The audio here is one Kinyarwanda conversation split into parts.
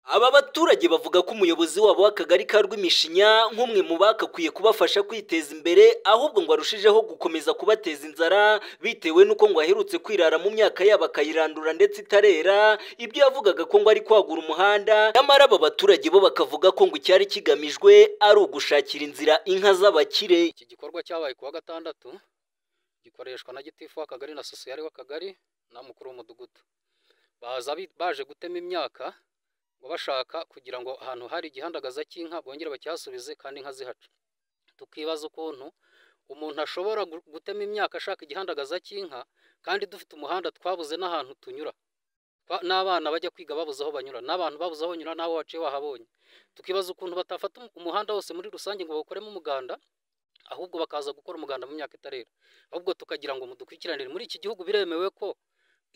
Aba baturage bavuga ko umuyobozi wabo w'akagari ka Rw'imishinya nk'umwe mu bakakwiye kubafasha kwiteza imbere ahubwo ngo arushijeho gukomeza kubateza inzara bitewe n'uko ngo aherutse kwirara mu myaka yabo akayirandura ndetse itarera ibyo yavugaga ko ngo ari kwagura umuhanda nyamara aba baturage bo bakavuga ko ngo icyari kigamijwe ari ugushakira inzira inka z'abakire iki gikorwa cyabaye ku wa gatandatu gikoreshwa na gitifu w'akagari na sosiyali w'akagari na mukuru w'umudugudu baza bi- baje gutema imyaka ngo bashaka kugira ngo ahantu hari igihandagaza cy'inka bongere bakihasubize kandi inka zihaca tukibaza ukuntu umuntu ashobora gu- gutema imyaka ashaka igihandagaza cy'inka kandi dufite umuhanda twabuze n'ahantu tunyura Twa- n'abana bajya kwiga babuze aho banyura n'abantu babuze aho banyura n'aho waciye wahabonye tukibaza ukuntu batafata um- umuhanda wose muri rusange ngo bawukoremo umuganda ahubwo bakaza gukora umuganda mu myaka itarera ahubwo tukagira ngo mudukurikiranire muri iki gihugu biremewe ko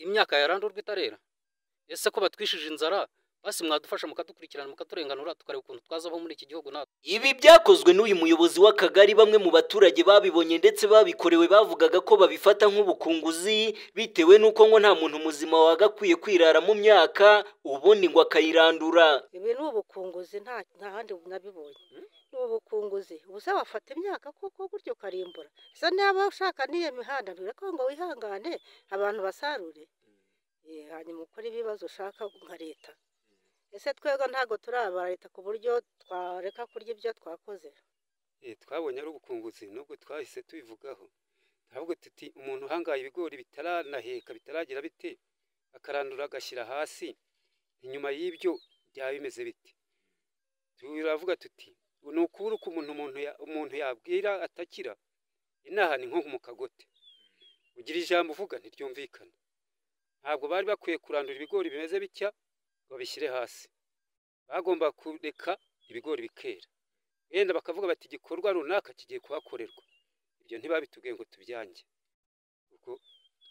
imyaka yarandurwa itarera ese ko batwishije inzara basi mwadufasha mukadukurikirana mukaturenganura tukareba ukuntu twazabaho muri iki gihugu natwe Ibi byakozwe n'uyu muyobozi w'akagari bamwe mu baturage babibonye ndetse babikorewe bavugaga ko babifata nk'ubukunguzi bitewe n'uko ngo nta muntu muzima wagakwiye kwirara mu myaka ubundi ngo akayirandura. ibi ni ubukunguzi nta nta handi nabibonye ni ubukunguzi ubusa wafata imyaka kuko gutyo ukarimbura gusa niba ushaka n'iyo mihanda birako ngo wihangane abantu basarure Eh, hanyuma ukore ibibazo ushaka nka leta ese twebwe ntabwo turi aba leta ku buryo twareka kurya ibyo twakoze Eh, twabonye ari ubukunguzi nubwo twahise tubivugaho ahubwo tuti umuntu uhangaye ibigori bitaranaheka bitaragira bite akarandura agashyira hasi inyuma y'ibyo byaba bimeze bite turavuga tuti ni ukubura uko umuntu umuntu ya- umuntu yabwira atakira inaha ni nko mu kagote ugira ijambo uvuga ntiryumvikana ntabwo bari bakwiye kurandura ibigori bimeze bitya ngo babishyire hasi bagomba kureka ibigori bikera yenda bakavuga bati igikorwa runaka kigiye kuhakorerwa ibyo ntibabitubwiye ngo tubyange ubwo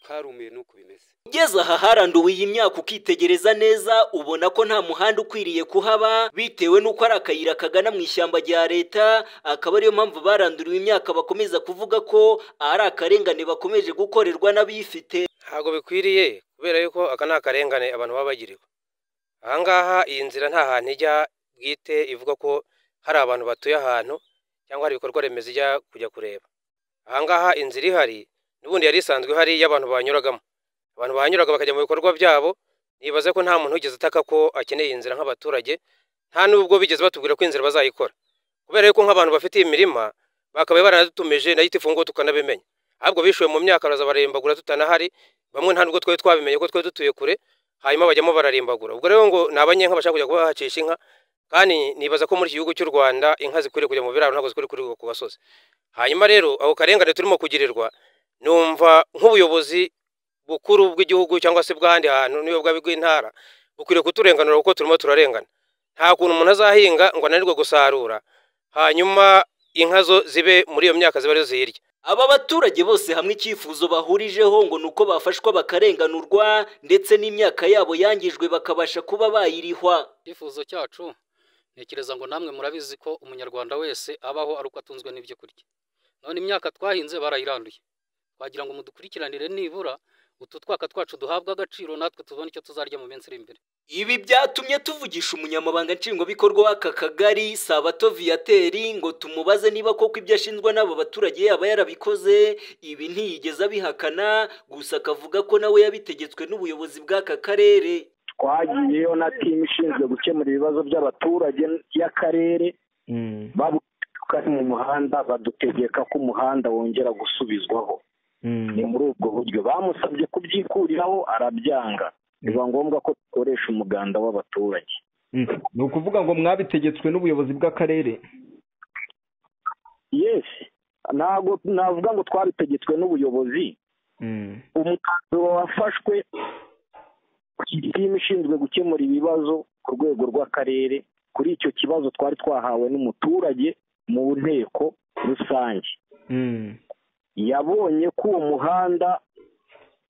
twarumiwe n'uko bimeze Ugeze aha haranduwe iyi myaka ukitegereza neza ubona ko nta muhanda ukwiriye kuhaba bitewe n'uko ari akayira kagana mu ishyamba rya leta akaba ariyo mpamvu baranduriwe imyaka bakomeza kuvuga ko ari akarengane bakomeje gukorerwa n'abifite. ntabwo bikwiriye kubera yuko aka ni akarengane abantu baba bagiriwe ahangaha iyi nzira nta hantu ijya bwite ivuga ko hari abantu batuye ahantu cyangwa hari ibikorwa remezo ijya kujya kureba ahangaha inzira ihari n'ubundi yari isanzwe ihari y'abantu banyuragamo abantu bahanyuraga bakajya mu bikorwa byabo nibaze ko nta muntu wigeze ataka ko akeneye iyi nzira nk'abaturage nta n'ubwo bigeze batubwira ko inzira bazayikora kubera yuko nk'abantu bafitiye imirima bakabaye baranadutumije na gitifu ngo tukanabimenya ahubwo bishuwe mu myaka baraza bararimbagura tutanahari bamwe nta nubwo twari twabimenye ko twari dutuye kure hanyuma bajyamo bararimbagura ubwo rero ngo ni abanyenka bashaka kujya kuba bahacisha inka kandi nibaza ko muri iki gihugu cy'u rwanda inka zikwiriye kujya mu biraro ntabwo zikwiriye kurigwa ku gasozi hanyuma rero ako karengane turimo kugirirwa numva nk'ubuyobozi bukuru bw'igihugu cyangwa se bw'ahandi hantu niyo bwaba bw'intara bukwiriye kuturenganura kuko turimo turarengana nta kuntu umuntu azahinga ngo ananirwe gusarura hanyuma inka zo zibe muri iyo myaka ziba arizo ziyirya Aba baturage bose hamwe icyifuzo bahurijeho ngo ni uko bafashwa bakarenganurwa ndetse n'imyaka yabo yangijwe bakabasha kuba bayirihwa. icyifuzo cyacu ntekereza ngo namwe murabizi ko umunyarwanda wese abaho ari uko atunzwe n'ibyo kurya none imyaka twahinze barayiranduye twagira ngo mudukurikiranire nibura utu twaka twacu duhabwe agaciro natwe tubone icyo tuzarya mu minsi iri imbere Ibi byatumye tuvugisha umunyamabanga nshingwabikorwa w'aka kagari Sabato Viateri ngo tumubaze niba koko ibyo ashinjwa n'aba baturage yaba yarabikoze ibi ntiyigeze abihakana gusa akavuga ko nawe yabitegetswe n'ubuyobozi bw'aka karere. twagiyeyo na timu ishinzwe gukemura ibibazo by'abaturage y'akarere babuka mu muhanda badutegeka ko umuhanda wongera gusubizwaho ni muri ubwo buryo bamusabye kubyikuriraho arabyanga biba ngombwa ko dukoresha umuganda w'abaturage ni ukuvuga ngo mwabitegetswe n'ubuyobozi bw'akarere yesi ntabwo navuga ngo twabitegetswe n'ubuyobozi umwanzuro wafashwe timu ishinzwe gukemura ibibazo ku rwego rw'akarere kuri icyo kibazo twari twahawe n'umuturage mu nteko rusange yabonye ko uwo muhanda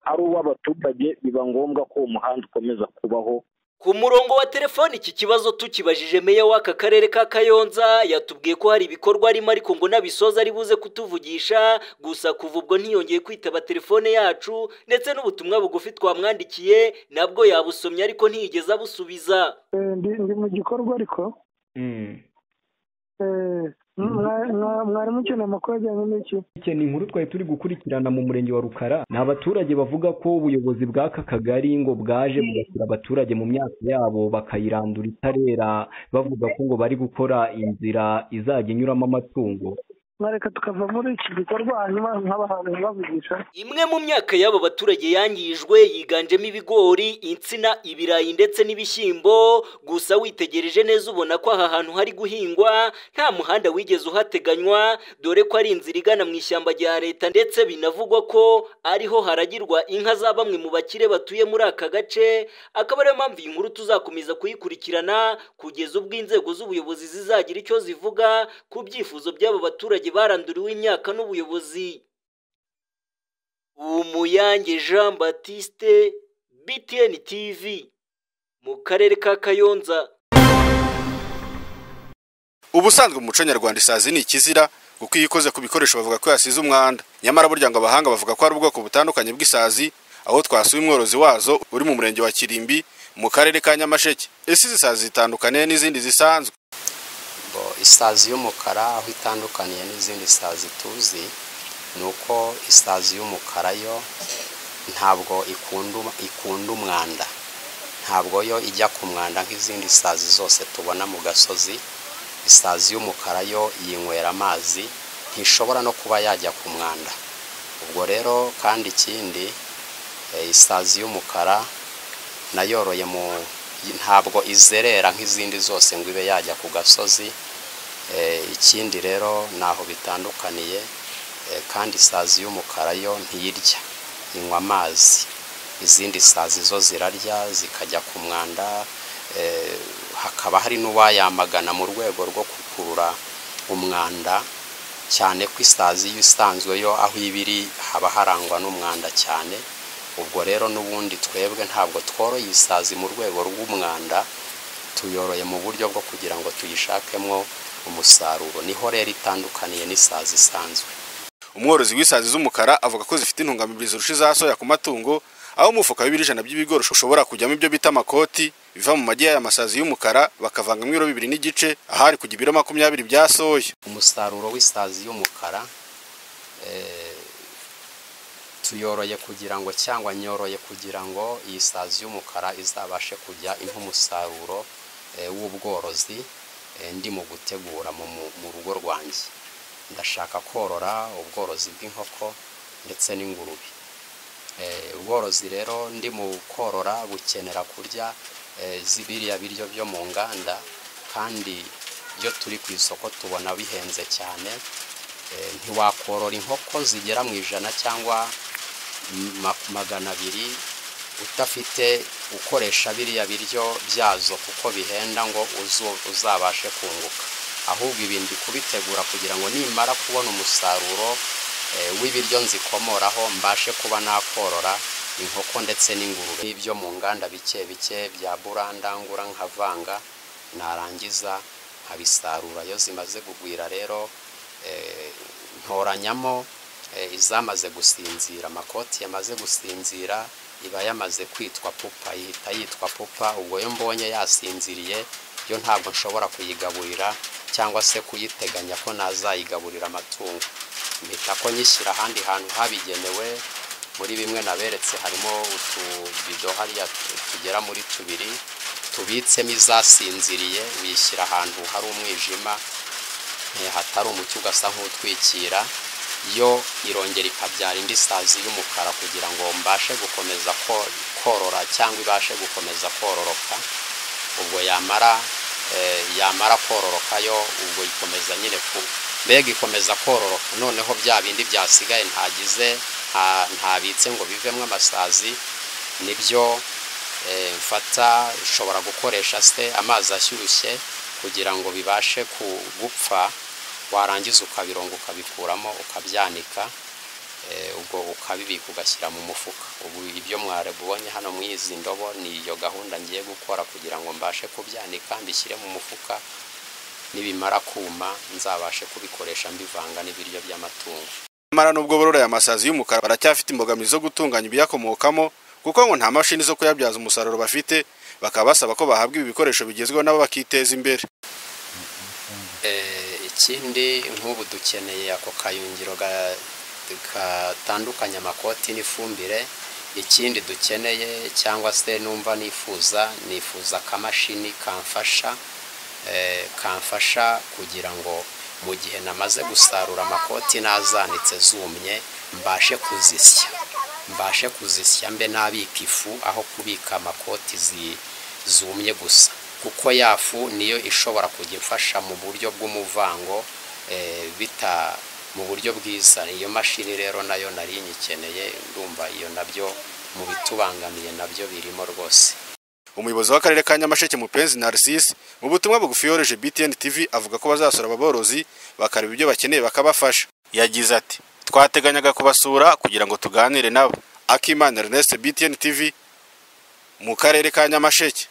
ari uw'abaturage biba ngombwa ko uwo muhanda ukomeza kubaho ku murongo wa telefoni iki kibazo tukibajije meya w'aka karere ka kayonza yatubwiye ko hari ibikorwa arimo ariko ngo n'abisoza ari buze kutuvugisha gusa kuva ubwo ntiyongeye kwitaba telefone yacu ndetse n'ubutumwa bugufi twamwandikiye nabwo yabusomye ariko ntiyigeze abusubiza ndi mu gikorwa ariko mwarimu ukeneye amakuru ajyanye n'iki ni inkuru twari turi gukurikirana mu murenge wa rukara ni abaturage bavuga ko ubuyobozi bw'aka kagari ngo bwaje bugashyira abaturage mu myaka yabo bakayirandura itarera bavuga ko ngo bari gukora inzira izajya inyuramo amatungo mwareka tukava muri iki gikorwa hanyuma nk'abahantu bavugisha imwe mu myaka y'abo baturage yangijwe yiganjemo ibigori insina ibirayi ndetse n'ibishyimbo gusa witegereje neza ubona ko aha hantu hari guhingwa nta muhanda wigeze uhateganywa dore ko ari inzira igana mu ishyamba rya leta ndetse binavugwa ko ariho haragirwa inka za bamwe mu bakire batuye muri aka gace akaba ariyo mpamvu iyi nkuru tuzakomeza kuyikurikirana kugeza ubwo inzego z'ubuyobozi zizagira icyo zivuga ku byifuzo by'abo baturage baranduriwe imyaka n'ubuyobozi umuyange jean batiste btn tv mu karere ka kayonza ubusanzwe mu muco nyarwanda isazi ni ikizira kuko iyo ikoze ku bikoresho bavuga ko yasize umwanda nyamara burya ngo abahanga bavuga ko hari ubwoko butandukanye bw'isazi aho twasuye umworozi wazo uri mu murenge wa kirimbi mu karere ka nyamasheke ese izi sazi zitandukaniye n'izindi zisanzwe isazi y'umukara aho itandukaniye n'izindi sazi tuzi ni uko isazi y'umukara yo ntabwo ikunda umwanda ntabwo yo ijya ku mwanda nk'izindi sazi zose tubona mu gasozi isazi y'umukara yo yinywera amazi ntishobora no kuba yajya ku mwanda ubwo rero kandi ikindi isazi y'umukara nayoroye mu ntabwo izerera nk'izindi zose ngo ibe yajya ku gasozi ikindi rero ntaho bitandukaniye kandi isazi y'umukara yo ntiyirya inywa amazi izindi sazi zo zirarya zikajya ku mwanda hakaba hari n'uwayamagana mu rwego rwo gukurura umwanda cyane ko isazi iyo isanzwe yo aho iba iri haba harangwa n'umwanda cyane ubwo rero n'ubundi twebwe ntabwo tworoye isazi mu rwego rw'umwanda tuyoroye mu buryo bwo kugira ngo tuyishakemo umusaruro niho rero itandukaniye n'isazi isanzwe umworozi w'isazi z'umukara avuga ko zifite intungamubiri zirusha iza soya ku matungo aho umufuka w'ibijana by'ibigori ushobora kujyamo ibyo bita amakoti biva mu magi y'aya masazi y'umukara bakavangamo ibiro bibiri n'igice ahari ku ibiro makumyabiri bya soya umusaruro w'isazi y'umukara tuyoroye kugira ngo cyangwa nyoroye kugira ngo iyi sazi y'umukara izabashe kujya impa umusaruro w'ubworozi ndi mu gutegura mu rugo rwanjye ndashaka korora ubworozi bw'inkoko ndetse n'ingurube ubworozi rero ndi mu korora bukenera kurya zibiriya biryo byo mu nganda kandi ibyo turi ku isoko tubona bihenze cyane ntiwakorora inkoko zigera mu ijana cyangwa magana abiri udafite ukoresha biriya biryo byazo kuko bihenda ngo uzabashe kunguka ahubwo ibi ndi kubitegura kugira ngo nimara kubona umusaruro w'ibiryo nzikomoraho mbashe kuba nakorora inkoko ndetse n'ingurube n'ibyo mu nganda bike bike bya burandangura nkavanga narangiza nkabisarura iyo zimaze kugwira rero ntoranyamo izamaze gusinzira amakoti yamaze gusinzira iba yamaze kwitwa pupa ihita yitwa pupa ubwo yo mbonye yasinziriye yo ntabwo nshobora kuyigaburira cyangwa se kuyiteganya ko nazayigaburira amatungo mpita ko nyishyira ahandi hantu habigenewe muri bimwe naberetse harimo utubido hariya tugera muri tubiri tubitsemo izasinziriye uyishyira ahantu hari umwijima hatari umucyo ugasa nk'utwikira yo irongera ikabyara indi sazi y'umukara kugira ngo mbashe gukomeza korora cyangwa ibashe gukomeza kororoka ubwo yamara yamara kororoka yo ubwo ikomeza nyine ku mbega ikomeza kororoka noneho bya bindi byasigaye ntagize ntabitse ngo bivemo amasazi nibyo mfata ishobora gukoresha se amazi ashyushye kugira ngo bibashe gupfa warangiza ukabironga ukabikuramo ukabyanika ubwo ukabibika ugashyira mu mufuka ubu ibyo mwarabonye hano muri izi ndobo ni iyo gahunda ngiye gukora kugira ngo mbashe kubyanika mbishyire mu mufuka nibimara kuma nzabashe kubikoresha mbivanga n'ibiryo by'amatungo nyamara nubwo borora aya masazi y'umukara baracyafite imbogamizi zo gutunganya ibiyakomokamo kuko ngo nta mashini zo kuyabyaza umusaruro bafite bakaba basaba ko bahabwa ibi bikoresho bigezweho nabo bakiteza imbere Eh, ikindi nk'ubu dukeneye ako kayungiro ga- gatandukanya amakoti n'ifumbire ikindi dukeneye cyangwa se numva nifuza nifuza akamashini kamfasha eh, kamfasha kugira ngo mu gihe namaze gusarura amakoti nazanitse zumye mbashe kuzisya mbashe kuzisya mbe nabika ifu aho kubika amakoti zi- zumye gusa kuko ya fu niyo ishobora kujya imfasha mu buryo bw'umuvango eh, bita mu buryo bwiza iyo mashini rero nayo nari nyikeneye ndumva iyo nabyo mu bitubangamiye nabyo birimo rwose umuyobozi w'akarere ka nyamasheke mupenzi narcisse mu butumwa bugufi yohereje btn tv avuga ko bazasura ababorozi bakareba ibyo bakeneye bakabafasha yagize ati twateganyaga kubasura kugira ngo tuganire nabo akimana ernest btn tv mu karere ka nyamasheke